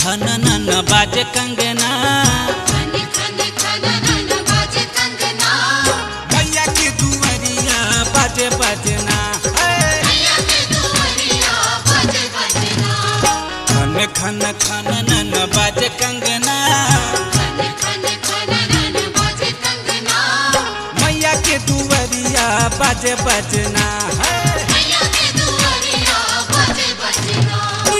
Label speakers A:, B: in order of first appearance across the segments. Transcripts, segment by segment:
A: खन नन बाजे कंगना
B: खन खन खन नन बाजे कंगना
A: भैया के दुवरिया बाजे बजना हे।
B: मैया के दुआरिया बाजे बजना
A: खन खन खन नन बाजे कंगना
B: खन खन खन नन बाजे कंगना
A: मैया के दुवरिया बाजे बजना हे।
B: मैया के दुआरिया बाजे बजना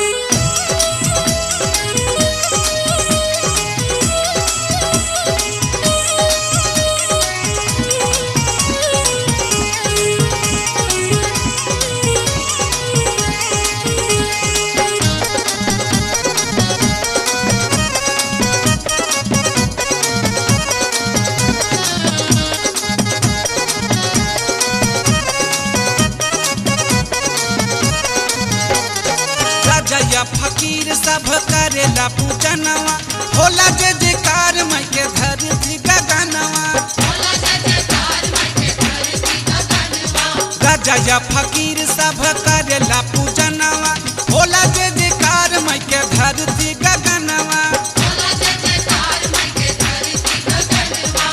A: राजा या फकीर सब करेला पूजनवा होला जे जयकार मैं के धरती गगनवा
B: भोला जयकार मैं के धरती गगनवा
A: राजा या फकीर सब करेला पूजनवा होला जे जयकार मैं के धरती गगनवा
B: भोला जयकार मैं के धरती गगनवा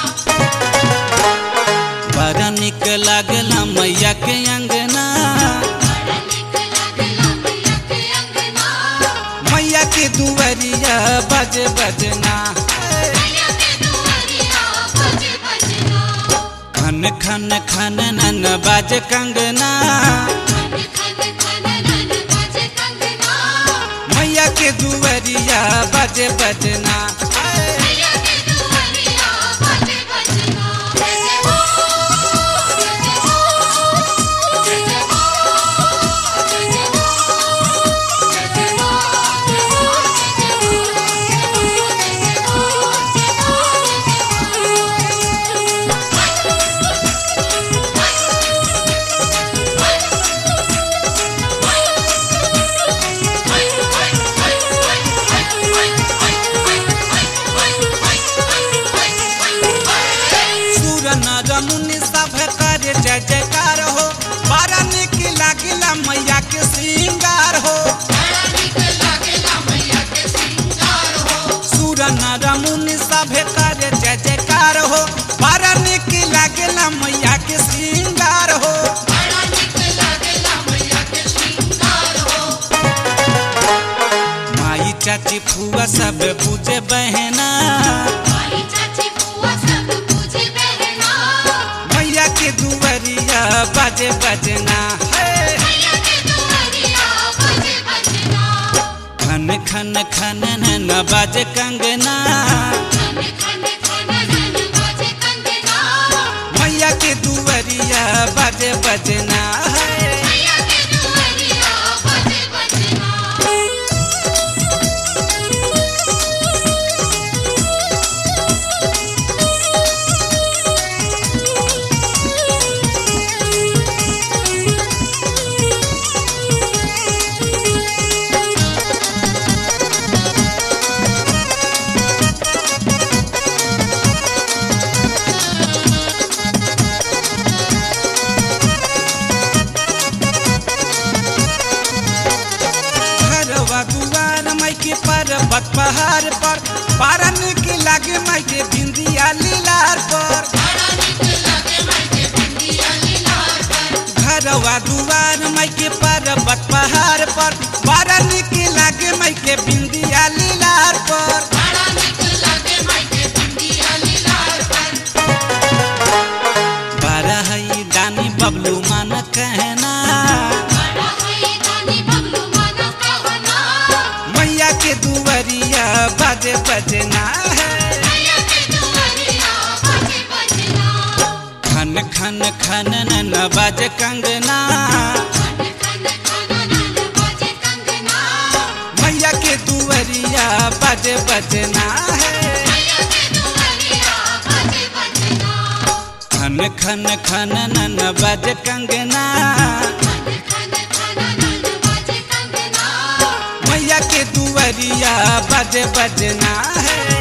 A: बड़ा निक लागला मैया के अंगना
B: बड़ा निक लागला मैया के अंगना
A: मैया के दुवरिया बज बजना
B: मैया के दुआरिया बाजे बजना
A: खन खन खन नन बाज कंगना
B: खन खन खन नन बाजे कंगना
A: मैया के दुवरिया बज बजना
B: मैया के दुआरिया बाजे बजना जय जय हो जय जय हो जय जय हो जय जय हो जय जय हो जय हो
A: सूर नर मुनि सब करे जय जयकार हो बड़ा निक लागला मैया के श्रृंगार हो
B: बड़ा निक लागेला मैया के श्रृंगार हो
A: सूर नर मुनि सब करे जय जयकार हो बड़ा निक लागला मैया के श्रृंगार हो
B: बड़ा निक लागेला मैया के श्रृंगार हो
A: माई चाची फुआ सब पूजे बहना
B: माई चाची बुआ सब पूजे बहना
A: मैया के दुवरिया बाजे बजना है
B: मैया के दुआरिया बाजे बजना
A: खन खन खन नन बाजे कंगना
B: खन खन खन नन बाजे कंगना
A: मैया के दुवरिया बाजे बजना है
B: मैया के दुआरिया बाजे बजना
A: घरवा दुआर माई के पर्वत पहाड़ पर बारा निक लागे माई के बिंदिया लीलार पर
B: बड़ा निक लागे माई के बिंदिया लीलार पर
A: घरवा दुआर माई के पर्वत पहाड़ पर बारा निक लागे माई के बिंदिया लीलार पर
B: बड़ा निक लागे माई के बिंदिया लीलार पर
A: बारा हई दानी बबलू मान कहना
B: बड़ा है दानी बबलू माना कहना
A: मैया के दुवरिया बाजे बजना है
B: मैया के दुआरिया बाजे बजना
A: खन खन खन नन बाजे कंगना
B: खन खन खन नन बाजे कंगना
A: मैया के दुवरिया बाजे बजना है
B: मैया के दुआरिया बाजे बजना
A: खन खन खन नन बाजे कंगना
B: खन खन खन नन बाजे कंगना
A: मैया के दुवरिया बाजे बजना है